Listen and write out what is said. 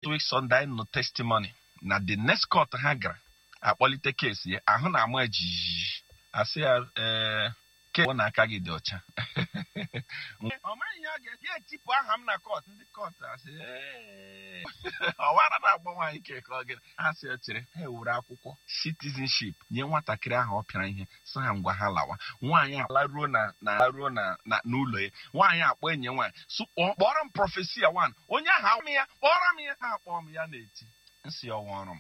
two weeks Sunday anyị nọ testimony na the next court ha gara akpọlite kesi ya ahụ na-ama jijiji asị ya ee ke na aka gị dị ọcha ọ maghị ihe ọ ga ya etipụ aha m na kọt ndị kọt asị "Ee." ọwara na-agba nwaanyị ke ka ọ gịnị ha sị chere ha ewere akwụkwọ citizenship nye nwatakịrị ahụ ọ pịara ihe sị ha ngwa ha lawa nwaanyị alaruo na na laruo na na n'ụlọ ya nwaanyị akpọ enyi ya nwaanyị "Sụ- kpọọ- kpọrọ m prọfesia wan onye ahụ ahụ m ya kpọrọ m ya ha akpọọ m ya na-eti nsị ọwa ọrụ m